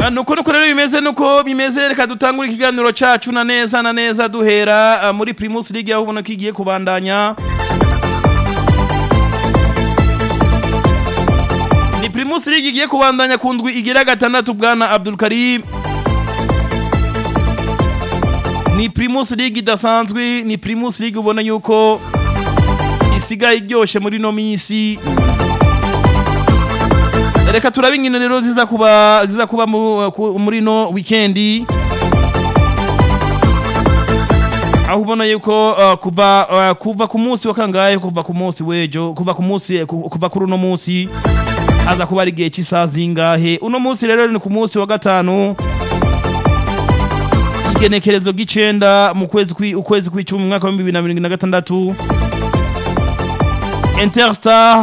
Ah, nuko nuko rero bimeze nuko bimeze reka dutangure ikiganiro cacu na neza na neza duhera ah, muri Primus League aho ubona ko igiye kubandanya ni Primus League igiye kubandanya ku ndwi igira gatandatu bwana Abdul Karim ni Primus League idasanzwe ni Primus League ubona yuko isigaye iryoshe muri no misi reka turabe inkino rero ziza kuba ziza kuba mu- ku- muri no weekendi aho ubona yuko uh, kuva uh, kuva ku munsi wa kangahe kuva ku munsi wejo kuva ku munsi ku- kuva kuri uno munsi haza kuba ari igihe cy'isaha zingahe uno munsi rero ni ku munsi wa gatanu igenekerezo ry'icenda mu kwezi kwi ukwezi kw'icumi mu mwaka wa bibiri na mirongo ine na gatandatu Interstar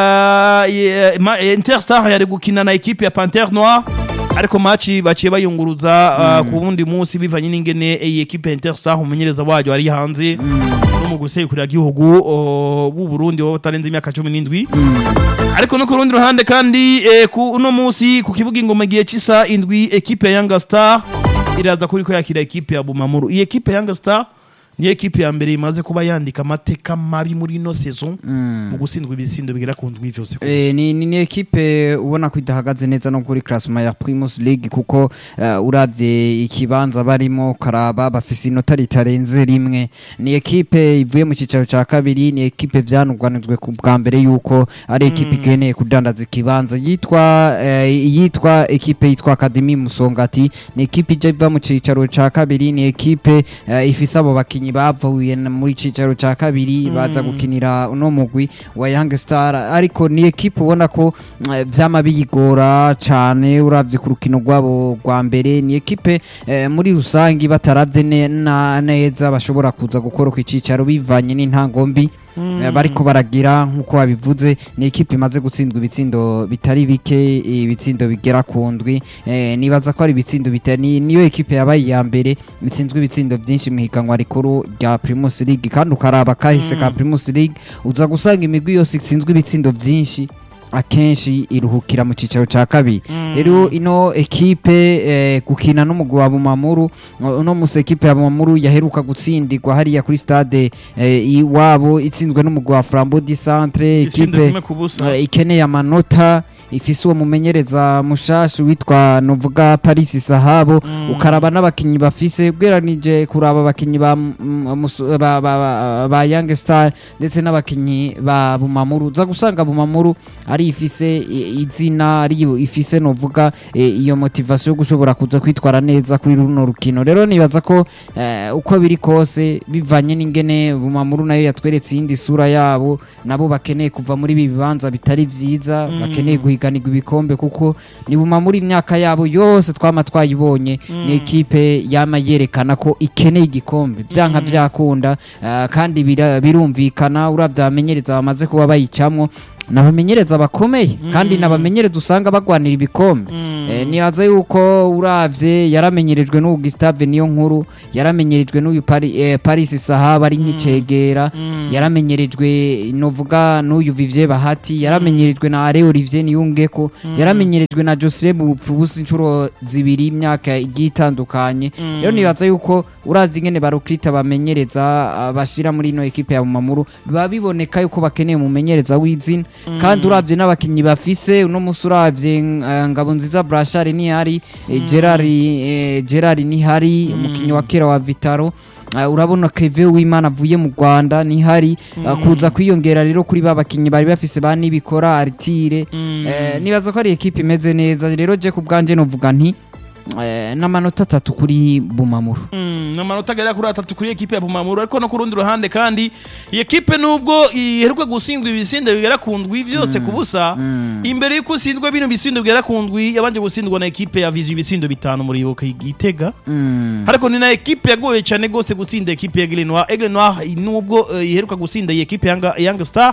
uh, ye- ma- Interstar yari gukina na ekipe ya Panthère Noire ariko match baciye bayunguruza uh, ku wundi munsi bivanye n'ingene iyi ekipe ya Interstar umumenyereza wayo ari hanze no mu gusekurira igihugu uh, b'u Burundi wo batarenze imyaka 17 ariko no ku rundi ruhande kandi eh, ku uno munsi ku kibuga ingoma gihe cisa indwi ekipe ya Young Star iraza kuri ko yakira ekipe ya Bumamuru iyi ekipe ya Young Star ni ekipe ya mbere imaze kuba yandika amateka mabi muri ino saison mu gutsindwa ibisindo bigera ku ndwi vyose ku Eh, ni, ni, ni ekipe ubona ko idahagaze neza no kuri classement ya Primus League kuko uh, uravye ikibanza barimo karaba bafise inota ritarenze rimwe ni ekipe ivuye mu cicaro ca kabiri ni ekipe vyanurwanijwe ku bwa mbere yuko ari ekipe ikeneye kudandaza ikibanza yitwa eh, yitwa ekipe yitwa Academy Musongati ni ekipe ije iva mu cicaro ca kabiri ni ekipe eh, ifise abo bakinyi bavuye na- muri cicaro ca kabiri baza gukinira uno mugwi wa Young Star ariko ni ekipe ubona ko eh, vyama biyigora cane uravye ku rukino rwabo rwa mbere ni ekipe eh, muri rusangi bataravye ne- na- neza bashobora kuza gukora ku cicaro bivanye n'intango mbi Eh, bariko baragira nkuko babivuze ni ekipe imaze gutsindwa ibitsindo bitari bike ibitsindo bigera ku ndwi eh, nibaza ko ari ibitsindo bitari ni- niyo ekipe yabaye iya mbere itsinzwe ibitsindo byinshi mu higanwa rikuru rya Primus League kandi ukaraba kahise ka Primus League uza gusanga imigwi yose itsinzwe ibitsindo byinshi akenshi iruhukira mu cicaro ca kabiri rero ino ekipe eh, gukina n'umugwi wa Bumamuru uno musi ekipe ya Bumamuru yaheruka gutsindirwa hariya kuri stade eh, iwabo itsinzwe n'umugwi wa Flambeau du Centre isindo ekipe kimwe ku busa eh, ikeneye amanota ifise uwo mumenyereza mushashi witwa novuga Paris Sahabo ukaraba n'abakinyi bafise ubweranije kuraba abakinyi ba, mm, musu- ba, ba, ba, ba Young Star ndetse n'abakinyi ba Bumamuru uza gusanga Bumamuru ari ifise i- izina ari ifise novuga eh, iyo motivation yo gushobora kuza kwitwara neza kuri runo rukino rero nibaza ko eh, uko biri kose bivanye n'ingene Bumamuru nayo yatweretse iyindi sura yabo nabo bakeneye kuva muri ibi bibanza bitari vyiza bakeneye guhiganirwa ibikombe kuko ni Bumamuru imyaka yabo yose twama twayibonye ni ekipe yama yerekana ko ikeneye igikombe vyanka vyakunda eh, kandi bira- birumvikana uravye abamenyereza bamaze kuba bayicamwo nabamenyereza bakomeye kandi nabamenyereza usanga bagwanira ibikombe eh, nibaza yuko uravye yaramenyerejwe n'ubu Gustave niyo nkuru yaramenyerejwe n'uyu Pari- eh, Paris Sahaba ari nk'icegera yaramenyerejwe novuga n'uyu Vivier Bahati yaramenyerejwe na Are Olivier Niyungeko yaramenyerejwe na Joseph Mupfubusi inshuro zibiri imyaka igiye itandukanye rero nibaza yuko uravye ingene barukrita bamenyereza ah, bashira muri ino ekipe ya Bumamuru biba biboneka yuko bakeneye umumenyereza w'izina kandi uravye n'abakinyi bafise uno musi uravye eh, Ngabonziza Brashari nihari eh, Gerard eh, Gerard nihari umukinyi wa kera wa Vitaro Uh, urabona Keve w'Imana avuye mu Rwanda nihari uh, kuza kwiyongera rero kuri ba bakinyi bari bafise ba nibikora Artire eh, nibaza ko ari ekipe imeze neza rero je ku bwanje novuga nti eh, n'amanota atatu kuri Bumamuru Mm, amanota agera kuri atatu kuri ekipe ya Bumamuru ariko no ku rundi ruhande kandi iyi ekipe nubwo iheruka gutsindwa ibisindo bigera ku ndwi vyose ku busa imbere y'uko utsindwa bino bisindo bigera ku ndwi yabanje gutsindwa na ekipe ya Vizu ibisindo bitanu muri Ibuka Igitega mm. ariko ni na ekipe yagoye cyane gose gutsinda ekipe ya Aigle Noir Aigle Noir nubwo eh, iheruka gutsinda iyi ekipe ya Yanga- Young Star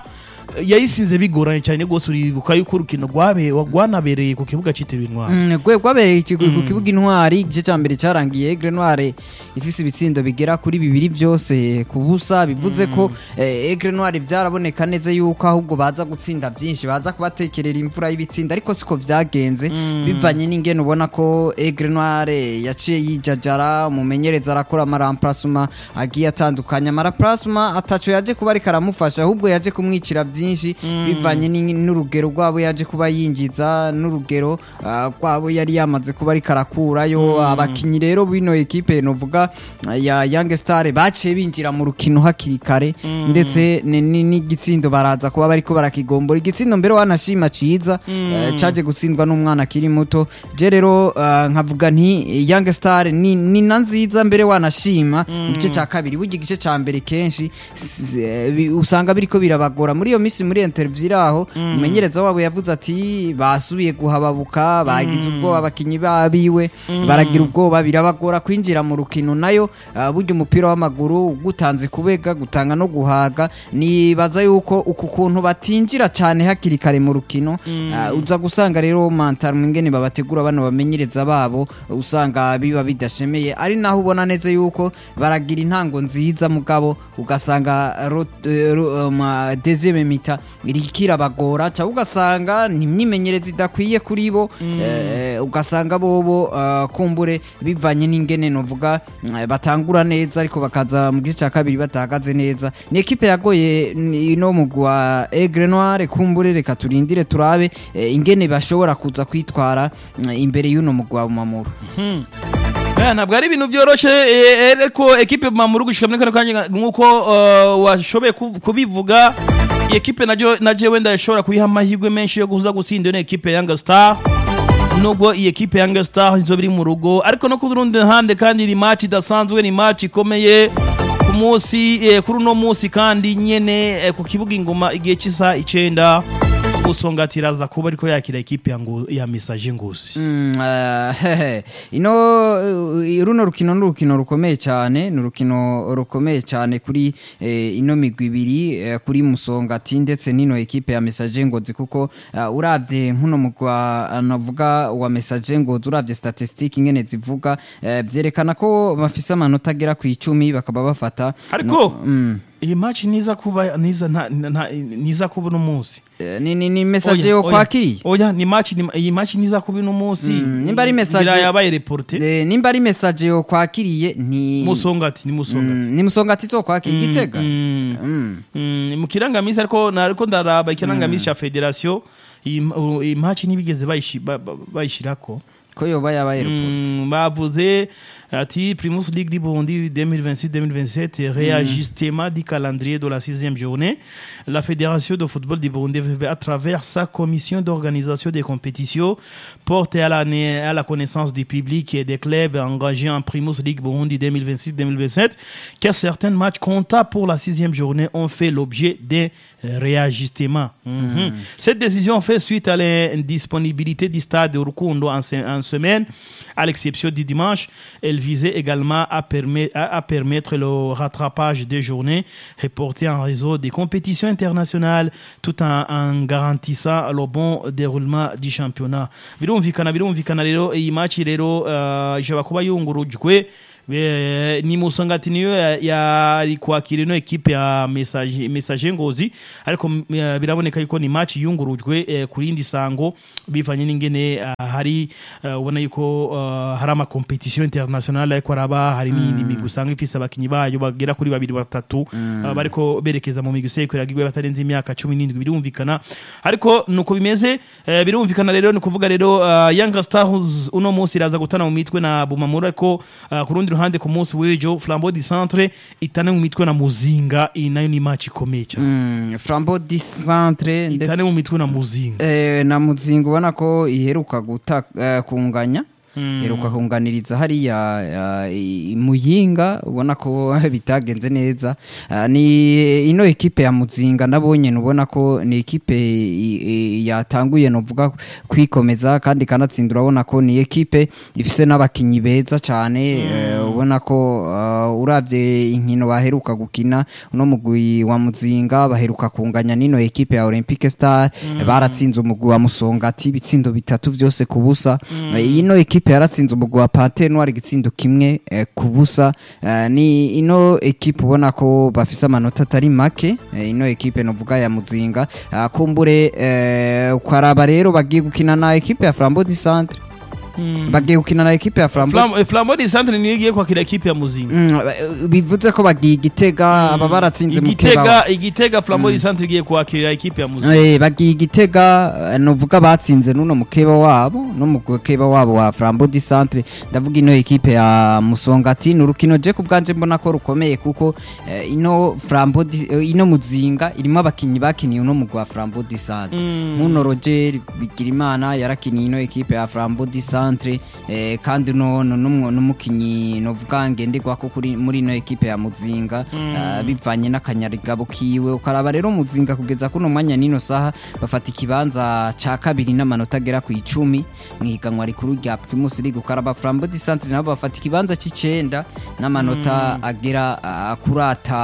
yayisinze bigoranye cyane rwose uribuka yuko urukino rwabe rwanabereye ku kibuga cyitiriwe intwari Mm, gwe rwabereye ikigo ku kibuga intwari igice cya mbere cyarangiye Aigle Noire ifise ibitsindo bigera kuri bibiri byose ku busa bivuze ko eh, Aigle Noire byaraboneka neza yuko ahubwo baza gutsinda byinshi baza kubatekerera imvura y'ibitsinda ariko siko byagenze bivanye n'ingene ubona ko Aigle Noire yaciye yijajara umumenyereza arakora amaramplacement agiye atandukanye amaramplacement ataco yaje kuba ariko aramufasha ahubwo yaje kumwicira byinshi bivanye ni- n'urugero rwabo yaje kuba yinjiza n'urugero ah, rwabo yari yamaze kuba ariko arakurayo abakinyi rero bino ekipe novuga ah, ya Young Star baciye binjira mu rukino hakiri kare ndetse ni- ni- n'igitsindo baraza kuba bariko barakigombora igitsindo mbere wanashima ciza eh, caje gutsindwa n'umwana akiri muto je rero ah, nkavuga nti Young Star ni, ni na nziza mbere wanashima mu gice cya kabiri burya igice cya mbere kenshi s- eh, bi- usanga biriko birabagora muri iyo minsi muri interview iraho umumenyereza wabo yavuze ati basubiye guhababuka bagize ubwoba abakinyi babiwe baragira ubwoba birabagora kwinjira mu rukino nayo ah, burya umupira w'amaguru gutanze kubega gutanga no guhaga nibaza yuko uku kuntu batinjira cyane hakiri kare mu rukino ah, uza gusanga rero mantaro ingene babategura bano bamenyereza babo usanga biba bidashemeye ari naho ubona neza yuko baragira intango nziza mugabo ugasanga ro- eh, ro- um, ah, deuxième mita irikirabagora cyangwa ugasanga ni imyimenyerezo idakwiye kuri bo eh, ugasanga bobo ah, kumbure bivanye n'ingene novuga mm, batangura neza ariko bakaza mu gice cya kabiri batahagaze neza ni ekipe yagoye ni- ino mugwi wa Aigle Noire kumbure reka turindire turabe eh, ingene bashobora kuza kwitwara mm, imbere y'uno mugwi wa Mamuru Eh, ntabwo ari ibintu byoroshye eh, ariko ekipe mamuru gushika muri kano kanya nk'uko eh, washoboye kuv- kubivuga iyi ekipe najo naje wenda ishobora kuyiha amahirwe menshi yo kuza gutsinda ino ekipe Young Star nubwo iyi ekipe Young Star izo biri mu rugo ariko no ku rundi ruhande kandi ni match idasanzwe ni match ikomeye ku munsi eh, kuri uno munsi kandi nyene eh, ku kibuga ingoma igihe cy'isa icenda usongatira aza kuba ariko yakira ekipe ya, Ngo- ya Message Ngozi Mm, eh, hehe. ino eh, runo rukino ni urukino rukomeye cyane ni urukino rukomeye cyane kuri eh, ino migwi ibiri eh, kuri musongati ndetse n'ino ekipe ya message ngozi kuko uh, uravye nkuno mugwa navuga wa message ngozi uravye statistique ingene zivuga eh, vyerekana ko bafise amanota agera ku icumi bakaba bafata ariko iyi match niza kuba niza nta- nta- niza kuba uno munsi eh, ni, ni, ni message Oya, yo oya, kwakiriye oya ni match ni- iyi match niza kuba uno munsi Mm, nimba ari message- Ngira yabaye reporte Eh, nimba ari message yo kwakiriye ni musongati ni musongati Mm, ni musongati zo kwakira igitega Mm. Mm. Mm, mu kirangamisi ariko nariko ndaraba ikirangamisi ca federation iyi ma- iyi match ntibigeze bayishi- ba- ba- bayishirako ko yoba yabaye report Mm, bavuze ati Primus League du Burundi 2026-2027 réajustement du calendrier de la sixième journée. La Fédération de football du Burundi à travers sa commission d'organisation des compétitions porte à la, à la connaissance du public et des clubs engagés en Primus League Burundi 2026-2027 que certains matchs comptables pour la sixième journée ont fait l'objet d'un réajustement. Mhm. Cette décision fait suite à l'indisponibilité du stade de Rukundo en, se- en semaine, à l'exception du dimanche. Elle visait également à, permet- à- à permettre le rattrapage des journées reportées en réseau des compétitions internationales tout en, en garantissant le bon déroulement du championnat. birumvikana birumvikana rero iyi match rero uh, ishobora kuba yungurujwe Eh, ni musongati niyo ya- yari kwakira ino ekipe ya message message ngozi ariko mm, eh, biraboneka yuko ni match yungurujwe eh, ku rindi sango bivanye n'ingene eh, hari eh, ubona yuko eh, hari ama competition international ariko araba hari n'iyindi migwi usanga ifise abakinyi bayo bagera kuri babiri batatu eh, bariko berekeza mu migwi isekurira igwe batarenze imyaka cumi n'indwi birumvikana ariko nuko bimeze eh, birumvikana rero ni kuvuga rero eh, Young Stars uno munsi iraza gutana mu mitwe na Bumamuru ariko eh, ku rundi ruhande ku munsi w'ejo Flambeau du Centre itane mu mitwe na Muzinga iyi nayo ni match ikomeye cyane Mm, flambeau du centre ndetse itane mu mitwe na Muzinga eh, na muzinga ubona ko iheruka guta eh, kunganya iheruka kunganiriza hariya eh, i- muyinga ubona ko bitagenze neza Ah, ni ino ekipe ya muzinga nabonye ubona ko ni ekipe i- i- yatanguye novuga kwikomeza kandi kanatsinda urabona ko ni ekipe ifise n'abakinyi beza cyane eh, ubona ko uh, uravye inkino baheruka gukina uno mugwi wa muzinga baheruka kunganya nino ekipe ya olympique star baratsinze umugwi wa musongati ibitsindo bitatu vyose ku busa Eh, ino ekipe yaratsinze umugwi wa pante noir igitsindo kimwe eh, ku busa Eh, ni ino ekipe ubona ko bafise amanota atari make eh, ino ekipe novuga ya muzinga Ah, kumbure eh, ukaraba rero bagiye gukina na ekipe ya flambeau du centre bagiye gukina na ekipe ya flambeau Flam- eh, flambeau de centre niyo igiye kwakira ekipe ya muzinga Mm, eh, bivuze ko bagiye igitega aba baratsinze mukeba igitega igitega flambeau de centre igiye kwakira ekipe ya muzinga Eh, bagiye igitega eh, novuga batsinze nuno mukeba wabo no mukeba wabo wa Flambeau du Centre ndavuga ino ekipe ya Musongati ni urukino je ku bwanje mbona ko rukomeye kuko eh, ino Flambeau du- eh, ino muzinga irimo abakinyi bakiniye uno mugwa Flambeau du Centre muno Roger Bigirimana yarakiniye ino ekipe ya Flambeau du Centre eh, kandi no no numwe n'umukinyi novuga ngenderwa ko kuri muri ino ekipe ya muzinga eh, bivanye n'akanyarigabo kiwe ukaraba rero muzinga kugeza kuno mwanya nino saha bafata ikibanza ca kabiri n'amanota agera ku icumi mu higanwa rikuru rya Primus League ukaraba Flambeau du Centre nabo bafata ikibanza c'icenda n'amanota agera ah, kuri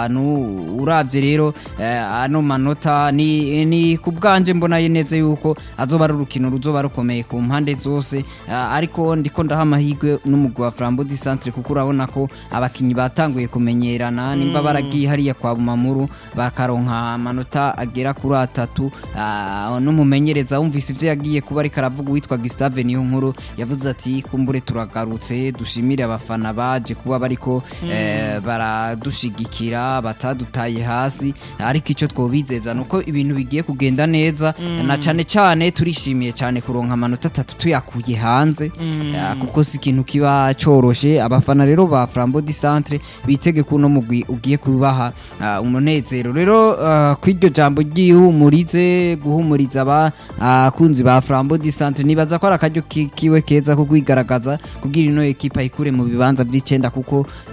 atanu uravye rero eh, ano manota ni, ni ku bwanje mbona neza yuko azoba ari urukino ruzoba rukomeye ku mpande zose ah, ariko ndiko ndaha amahirwe n'umugwi wa Flambeau du Centre kuko urabona ko abakinyi batanguye kumenyerana nimba baragiye hariya kwa Bumamuru bakaronka amanota agera kuri atatu ah, n'umumenyereza wumvise ivyo yagiye kuba ariko aravuga uwitwa Gustave niyo nkuru yavuze ati kumbure turagarutse dushimire abafana baje kuba bariko eh, baradushigikira batadutaye hasi ariko icyo twobizeza nuko ibintu bigiye kugenda neza na cane cane turishimiye cyane kuronka amanota atatu tuyakuye hanze eh, kuko si ikintu kiba coroshe abafana rero ba Flambeau du Centre bitege kuno mugwi ugiye kubaha ah, umunezero rero ah, kw'iryo jambo ryihumurize guhumuriza abakunzi ba Flambeau du Centre nibaza ko ari akaryo ki- kiwe keza ko kwigaragaza kugira ino ekipa ikure mu bibanza by'icenda kuko